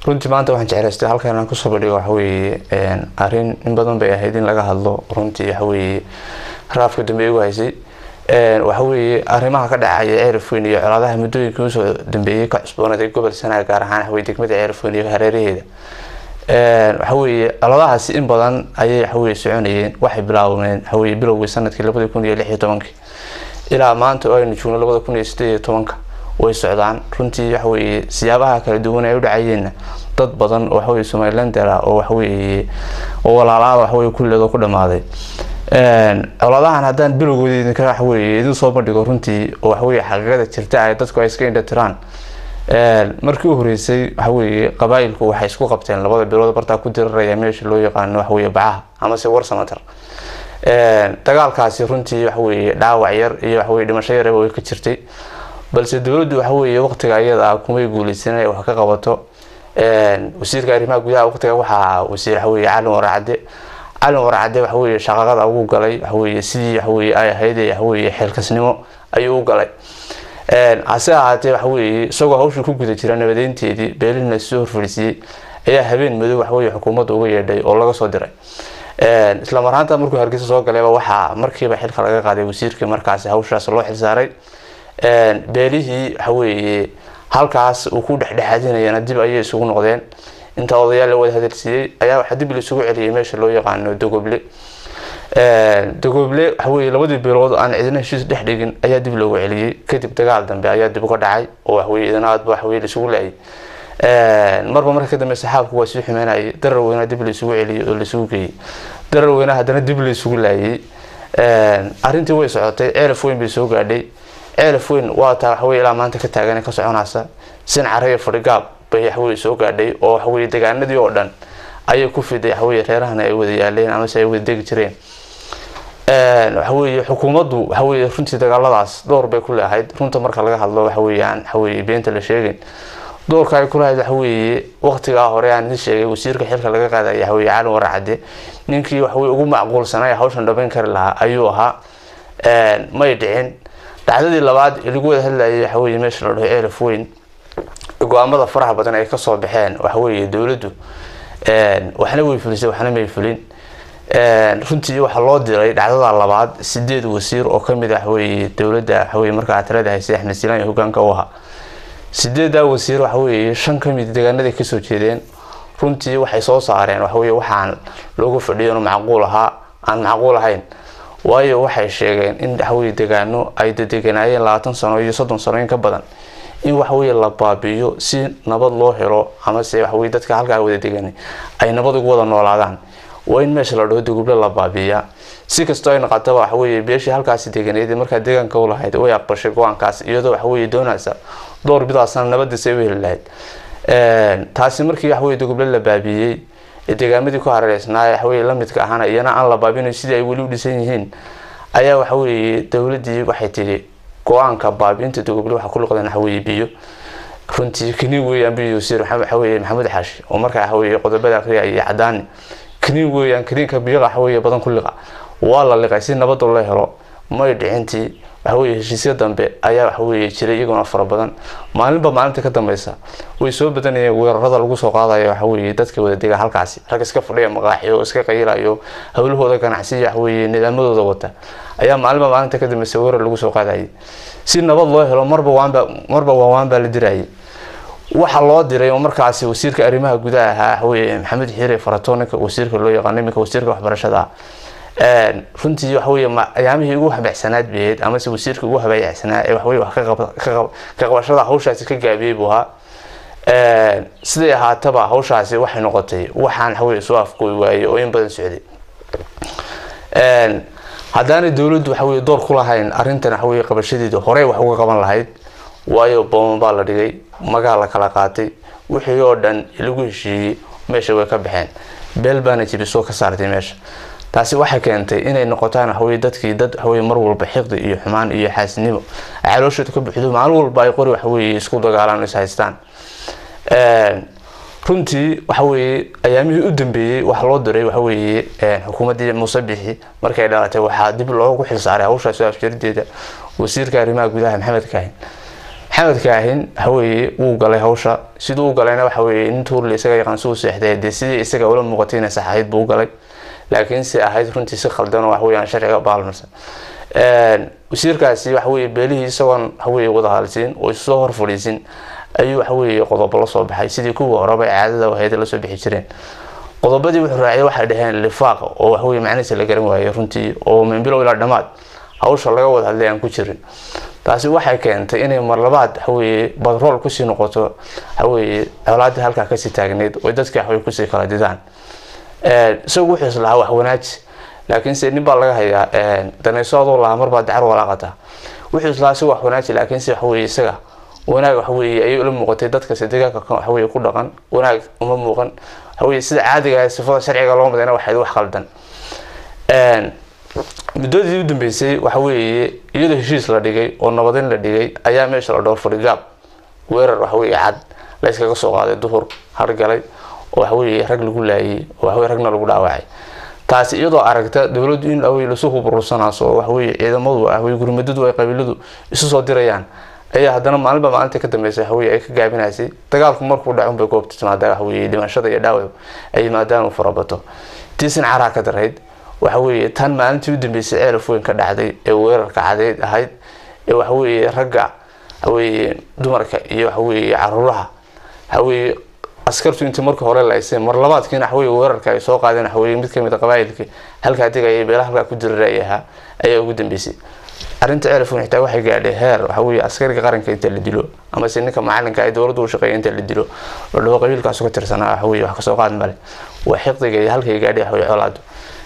runtii maanta waxaan jeclaystay halkan inaan kusoo bandhigo waxaweeye arrin in badan bay ahayd in laga hadlo runtii waxaweeye raafka dambe igu haysay waxaweeye arrimaha ka dhacaya ceerafweyn iyo colaadaha muddooyinka usoo dambeeyey ka cusboonaaday gobol sanaa gaar ahaan waxaweye degmada ceerafweyn iyo hareeraheeda waxaweeye colaadahaasi in badan ayay waxaweye soconayeen waxay bilaabmeen waxaweye bilowgii sanadkii labada kun iyo lix iyo tobankii ilaa maanta oo aynu joogno labada kun iyo sideed iyo tobanka way socdaan runtii waxaweeye siyaabaha kala duwan ay u dhacayeenna dad badan oo waxaweye somalilander ah oo waxaweeye oo walaalaada waxaweye kulleedoo ku dhamaaday coladahan haddaan bilowgooda idinka waxaweye idin soo bandhigo runtii oo waxaweye xaqiiqada jirta ay dadku ay iska indhatiraan markii u horeysay waxaweye qabaa-ilku waxay isku qabteen labada bilood bartaa ku diraraya meesha loo yaqaano waxaweye bacaha amase warsamater dagaalkaasi runtii waxaweye dhaawac yar iyo waxaweye dhimasho yaraba way ka jirtay balse dowladdu waxaweye waqtiga iyada ah kumay guuleysan inay wax ka qabato wasiirka arrimaha gudaha waqtiga waxaa wasiir waxaweye calin waracade calin waracade waxaweye shaqaqada ugu galay waxaweye sidii waxaweye ay ahayd waxaweye xeelkasnimo ayuu u galay hase ahaatee waxaweye isagoo hawshii ku guda jira nabadeynteedii beelina soo horfadhiisiyey ayaa habeen madow waxaweye xukuumadda uga yeedhay oo laga soo diray isla marhaanta markuu hargeysa soo galayba waxaa markiiba xilka laga qaaday wasiirkii markaasi hawshaas loo xilsaaray beelihii waxaweye halkaas uu ku dhexdhexaadinayana dib ayay isugu noqdeen inta odayaal la wada hadalsiiyey ayaa waxaa dib laisugu celiyay meesha loo yaqaano dogoble dogoble waxaweye labadii beelood aan cidina heshiis dhex dhigin ayaa dib loogu celiyey kadib dagaal dambe ayaa dib uga dhacay oo waxaweye idana aadba waxaweye laisugu laayay marba marka ka dambe saxaabku waa sii xumeynayay darar weyna dib laisugu celiyey oo laisugu geeyey darar weyna haddana dib laisugu laayay arrintii way socotay ceelaf weyn bay soo gaadhay ceelaf weyn waa taa waxaweye ilaa maanta ka taagan ka soconaysa sin caraya fadhigaab bay waxaweye soo gaadhay oo waxaweye degaanadii oo dhan ayay ku fiday waxaweye reerahana ay wada yaaleen amase ay wada degi jireen waxaweye xukuumaddu waxaweye runtii dagaaladaas door bay ku leeahayd runta marka laga hadlo waxaweyaan waxaweye beenta la sheegin doorka ay kulahayd waxaweye waqtigaa hore aan idin sheegay wasiirka xilka laga qaadaya waxaweye calin waracade ninkii waxaweye ugu macquulsanay hawshan dhameyn kari lahaa ayuu ahaa may dhicin dhacdadii labaad ee lagu wada hadlayay waxaweye meesha la dhaho ceelaf weyn go-aamada faraha badan ay kasoo baxeen waxaweye dowladdu waxna way fulisay waxna may fulin runtii waxaa loo diray dhacdada labaad sideed wasiir oo kamid a waxaweye dowladda waxaweye markaa talada haysay axmed silaan iyo hogaanka u ahaa sideedaa wasiir waxaweye shan kamid deegaanaday kasoo jeedeen runtii waxay soo saareen waxaweye waxaan loogu fadhiyo macquul ahaa aan macquul ahayn waayo waxay sheegeen in waxaweye degaano ay dadeganaayeen labaatan sano iyo soddon sano in ka badan in waxaweye la baabiiyo si nabad loo helo amase waxaweye dadka halkaa wada degan ay nabad ugu wada noolaadaan waa in meesha la dhaho dogoble la baabiiyaa si kastoo ay noqotaba waxaweye beeshii halkaasi deganeed markaa deegaanka u lahayd way aqbashay go-aankaas iyadoo waxaweye doonaysa door bidaasna nabadiisa ay u heli lahayd taasi markii waxaweye dogoble la baabiiyey degaamadii ku hareereysnaa waxaweye lamidka ahaana iyana aan la baabinayo sidii ay weli u dhisan yihiin ayaa waxaweye dowladii waxay tihi go-aanka baabiinta dogoble waxaa ku luqdeen waxaweye biyo runtii kaniin weeyaan biyo wasiir waxaweye maxamuud xaashi oo markaa waxaweye qodobada akriya iyo cadaani kaniin weeyaan kaniinka biyaqa waxaweye badan ku liqa waa la liqay si nabada loo helo may dhicintii waxaweye heshiisya dambe ayaa waxaweye jiray iyaguna fara badan maalinba maalinta ka dambeysa way soo badanayeen weerarada lagu soo qaadayo waxaweye dadka wada dega halkaasi rag iska fadhiya maqaaxiyo iska qayilayo howlahooda ganacsiya waxaweye nidaamadooda wata ayaa maalinba maalinta ka dambeysa weerar lagu soo qaadayay si nabad loo helo marba waanba marba waawaan baa la dirayay waxaa loo diray oo markaasi wasiirka arrimaha gudaha ahaa waxaweye maxamed xiire faratoninka wasiirka loo yaqaano iminka wasiirka waxbarashada ah runtii waxaweye ayaamihii ugu habeecsanaad bayd amase wasiirka ugu habeecsanaa ee waxaweye wax ka qabashada hawshaasi ka gaabiyey buu ahaa siday ahaataba hawshaasi waxay noqotay waxaan waxaweye soo afgooy waayey oo in badan socday haddaanay dowladdu waxaweye door ku lahayn arrintan waxaweye qabashadeeda horey wax uga qaban lahayd waayo booman baa la dhigay magaa la kala qaatay wixii oo dhan lagu heshiiyey meesha way ka baxeen beel baana jibisoo ka saartay meesha taasi waxay keentay inay noqotaan waxaweye dadkii dad waxaweye mar walba xiqdi iyo xumaan iyo xaasinimo calooshooda ka buxdo maalin walba ay qori waxaweye isku dagaalaan is haystaan runtii waxaweye ayaamihii u dambeeyey waxa loo diray waxaweye xukuumaddii muuse bixi markay dhalatay waxaa dib loogu xilsaaray hawshaas afjarideeda wasiirka arrimaha gudaha maxamed kaahin maxamed kaahin waxaweeye wuu galay hawsha siduu u galayna waxaweeye nin tuurle isaga yaqaan suu seexday dee sidii isaga ula muuqatay inay sax ahayd buu u galay laakiin se ahayd runtii si khaldan oo waxaweyaan sharciga baalmarsan wasiirkaasi waxaweye beelihii isagoon waxaweye wada halsiin oo isu soo hor fadhiisin ayuu waxaweye qodobo la soo baxay sidii kuwii horeba caadada ahayd lasoo bixi jireen qodobadii wuxuu raaciyay waxay dhaheen lifaaq oo waxaweye macnihiisa la garan waayey runtii oo minbilow ilaa dhammaad hawsha laga wada hadlay aan ku jirin taasi waxay keentay inay marlabaad waxaweye badrool kusii noqoto waxaweye colaadii halkaa kasii taagneyd oo dadkii waxaweye kusii kala didaan isagu wuxuu islahaa wax wanaaji laakiinse nin baa laga hayaa danayso adoo lahaa marbaa dacar walaaqata wuxuu islahaa si wax wanaaji laakiinse waxaweye isaga wanaag waxaweye ayay ula muuqatay dadkasi deegaanka waxaweye ku dhaqan wanaag uma muuqan waxaweye sida caadiga sifada sharciga loo madayna waxayd wax qaldan muddadii u dambeysay waxaweeye iyadoo heshiis la dhigay oo nabadin la dhigay ayaa meesha la dhowr fadhigaab weerar waxaweye cad la yskaga soo qaaday duhur hargalay oo waxaweye rag lagu laayay oo waxaweye ragna lagu dhaawacay taasi iyadoo aragta dowladdu in awey lasu huburursanaaso oo waxaweye ciidamadu ahwey gurmadadu ay qabiiladu isu soo dirayaan ayaa haddana maalinba maalinta ka dambeysay waxaweye ay ka gaabinaysay dagaalku markuu dhacun bay goobta timaada waxaweye dhimashada iyo dhaawac ay yimaadaan uu farabato tiisin caraa ka darayd waxaweye tan maalintii u dambeysay ceelaf weyn ka dhacday ee weerarka cadeyd ahayd ee waxaweye ragga waxaweye dumarka iyo waxaweye caruuraha waxaweye askartu intii marka hore laysay mar labaadkiina waxaweye weerarka ay soo qaadeen waxaweye mid kamid a qabaayilkii halkaa degaya beelaha halkaa ku diriray ahaa ayaa ugu dambeysay arrinta ceelaf weyn xitaa waxay gaadhay heer waxaweye askariga qaranka inta la dilo amase ninka macalinka ay dowladda u shaqeeya inta la dilo la dhaho qabiilkaasu ka tirsanaa waxaweye wax kasoo qaad male waa xiqdiga iyo halkay gaadhay waxaweye colaadu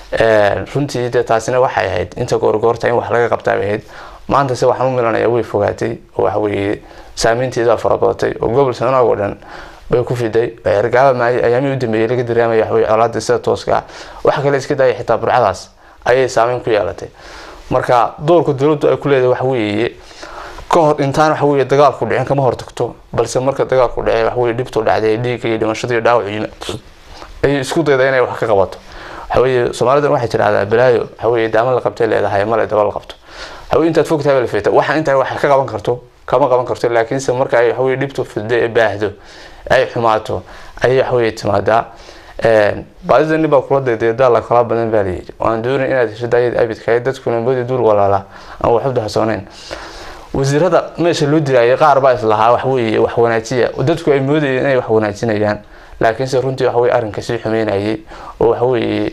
runtii dee taasina waxay ahayd inta goorgoorta in wax laga qabtaabay ahayd maanta se waxaan u milanaya way fogaatay oo waxaweye saameynteeda farabadatay oo gobol sanaag oo dhan bay ku fiday ergaaba maay ayaamihii u dambeeyey laga dareemaya waxaweye colaada sida tooska ah waxa kale iska daaya xitaa burcadaas ayay saameyn ku yeelatay marka doorka dowladdu ay ku leedahay waxaweeye ka hor intaan waxaweye dagaalku dhicin kama hortagto balse marka dagaalku dhacay waxaweye dhibtu dhacday dhiigga iyo dhimashada iyo dhaawac yimi ayay isku dayda inay wax ka qabato waxaweye soomaalidan waxay tidhahdaa balaayo waxaweye daama la qabtay leedahay male daba la qabto waxaweye intaad fogtahay la feeta waxaan intaa wax ka qaban karto kama qaban karto laakiinse marka ay waxaweye dhibtu fiddo ee baahdo ay xumaato ayay waxaweye timaadaa baadida nin baa kula daydeedaa la kala badan baa layidhi waan doonayn inaad hesho daayad abidkahay dadkuna moodi duul walaala aan waxubda hasooneyn wasiirada meesha loo dirayay qaar baa islahaa waxaweye wax wanaajiya dadku ay moodayeen inay wax wanaajinayaan laakiinse runtii waxaweye arrinka sii xumeynayay oo waxaweye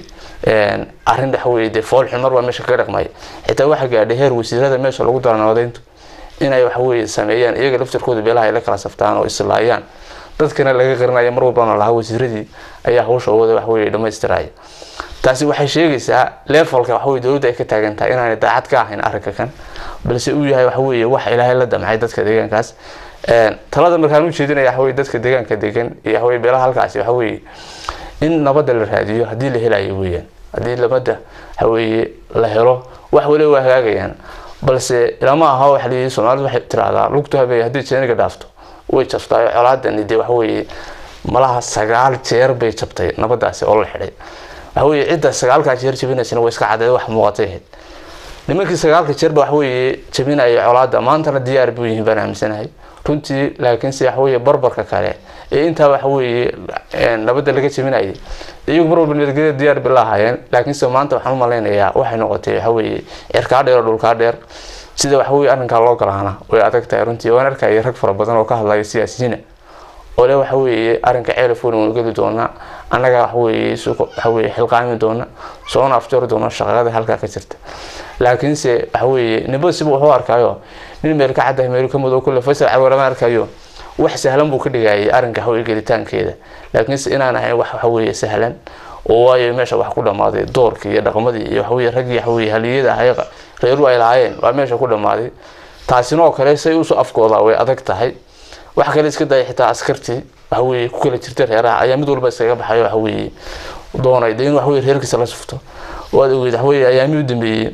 arrin waxaweye dee fool xumar baa meesha kaga dhaqmay xitaa waxaa gaadhay heer wasiirada meesha lagu daranadeyntu inay waxaweye sameeyaan iyaga laftirkooda beelaha ay la kala saftaan oo islaayaan dadkana laga qarinaya mar walbana lahaa wasiiradii ayaa hawsha wada waxaweye dhamaystiraya taasi waxay sheegaysaa levelka waxaweye dowladda ay ka taagan tahay inaanay daacad ka ahayn arrinka kan balse uu yahay waxaweye wax ilaahay la damcay dadka deegaankaas talada markaan u jeedinaya waxaweye dadka deegaanka degan iyo waxaweye beelaha halkaasi waxaweye in nabadda la raadiyo haddii la helayo weeyaan haddii nabadda waxaweye la helo wax waliba waa hagaagayaan balse ilama aha waxa layidhi soomaalidu waxay tiraahdaa lugtu habey haddii jeeniga dhaafto way jabtaa colaadani dee waxaweye malaha sagaal jeer bay jabtay nabadaasi oo la xidhay waxaweye cidda sagaalkaa jeer jabinaysana way iska cadeed wax muuqatay ahayd nimankii sagaalka jeerba waxaweye jabinaya colaada maantana diyaar buu yihiin baan aaminsanahay runtii laakiinse waxaweye barbarka kale ee intaa waxaweye nabadda laga jabinayay iyagu mar walba nabadgelya diyaar bay la ahaayeen laakiinse maanta waxaan u malaynayaa waxay noqotay waxaweye cirkaa dheer oo dhulkaa dheer sida waxaweye arrinkaa loo galaana way adag tahay runtii waan arkaya rag fara badan oo ka hadlaya siyaasiyiina oo le waxaweye arrinka ceelafon waan geli doonaa annaga waxaweye waxaweye xilqaami doona soona afjari doona shaqada halkaa ka jirta laakiinse waxaweye nimba siba wuxuu arkayo nin meel ka caddahay meel ka madow kule faysal carwarama arkayo wax sahlan buu ka dhigayay arrinka waxaweye gelitaankeeda laakiinse inaan ahayn wax waxaweye sahlan oo waayo meesha wax ku dhammaaday doorkii iyo dhaqmadii iyo waxaweye raggii waxaweye haliyada ahay reeru ay lahaayeen waa meesha ku dhammaaday taasina oo kale say usoo afkooda way adag tahay wax kale iska daya xitaa askartii waxaweye ku kala jirta reeraha ayaa mid walba iskaga baxayo waxaweye doonay de in waxaweye reerkiisa la sufto waad ogeyd waxaweye ayaamihii u dambeeyey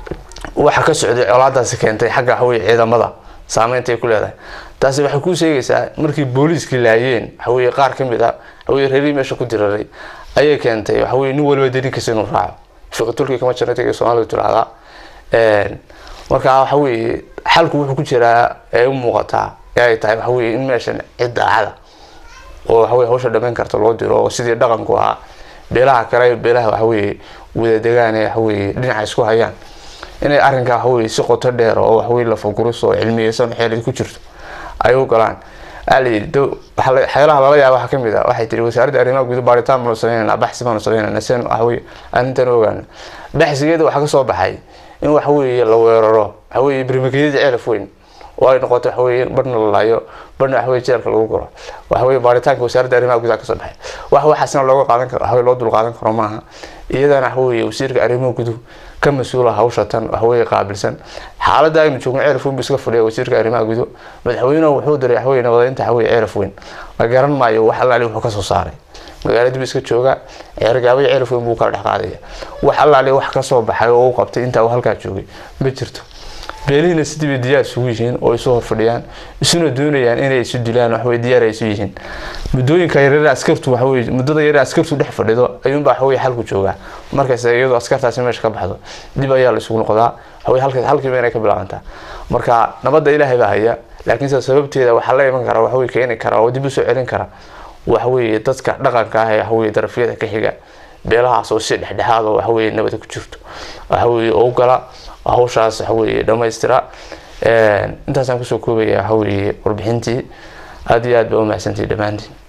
waxa ka socday colaadaasi keentay xagga waxaweye ciidamada saameynta ay ku leedahay taasi waxay kuu sheegaysaa markii booliiskii laayeen waxaweye qaar ka mid a waxaweye reerihii meesha ku diraray ayay keentay waxaweye nin waliba dariinkiisa inuu raaco fiqitulkii kama jirnata ee soomaalidu tiraahdaa marka waxaweye xalku wuxuu ku jiraa ee u muuqataa ee ay tahay waxa weye in meeshan cid daacada oo waxaweye hawsha dhamayn karta loo diro oo sidii dhaqanku ahaa beelaha kale beelaha waxaweye wadadegaan ee waxaweye dhinaca isku hayaan inay arrinkaa waxaweye si qoto dheer oo waxaweye lafaguris oo cilmiyeysan xeelad ku jirto ay u galaan xeelaha lala yaaba waxaa kamid ah waxay tiri wasaaradda arrimaha guud baaritaan baanu sameynana baxsi baanu sameynana sen waxaweye arrintan ogaana baxsigeeda waxaa kasoo baxay in waxaweye la weeraro waxaweye birmakeyada ceelaf weyn oo ay noqoto waxaweye barhna la laayo barhna waxaweye jeelka lagu guro waxaweye baaritaanka wasaaradda arrimaha gudaha kasoo baxay wax waxaasna looga qaadan karo waxaweye loo dul qaadan karo maaha iyadana waxaweye wasiirka arrimaha guduhu ka mas-uula hawsha tan waxaweye qaabilsan xaaladda aynu joogno ceelaf weyn bu iska fadhiya wasiirka arrimaha guduhu madaxweynuhu wuxuu diray waxaweye nabadaynta waxaweye ceelaf weyn la garan maayo wax allaali wuxuu kasoo saaray magaalada bu iska jooga ceergaabay ceelaf weyn buu kala dhex qaadaya wax allaali wax kasoo baxay oo u qabtay intaa uu halkaa joogay ma jirto beelihiina sidiibay diyaar isugu yihiin oo isu horfadhiyaan isuna doonayaan inay isu dilaan waxwey diyaar ay isu yihiin muddooyinka yaryar askartu waxawey muddada yaryar askartu dhex fadhido ayuunbaa waxawey xalku joogaa markaas iyadoo askartaasi meesha ka baxdo dib ayaa la isugu noqdaa waxawey halka halkiiba inay ka bilaabantaa marka nabadda ilaahay baa haya laakiinse sababteeda waxaa la iman kara waxawey keeni kara oo dib usoo celin kara waxaweye dadka dhaqanka ah ee waxaweye darafyada ka xiga beelahaas oo si dhexdhexaad oo waxaweye nabada ku jirto waxaweye oo gala hawshaas waxaweye dhamaystira intaasaan kusoo koobaya waxaweye warbixintii aada iyo aad ba umahsantii dhammaantiin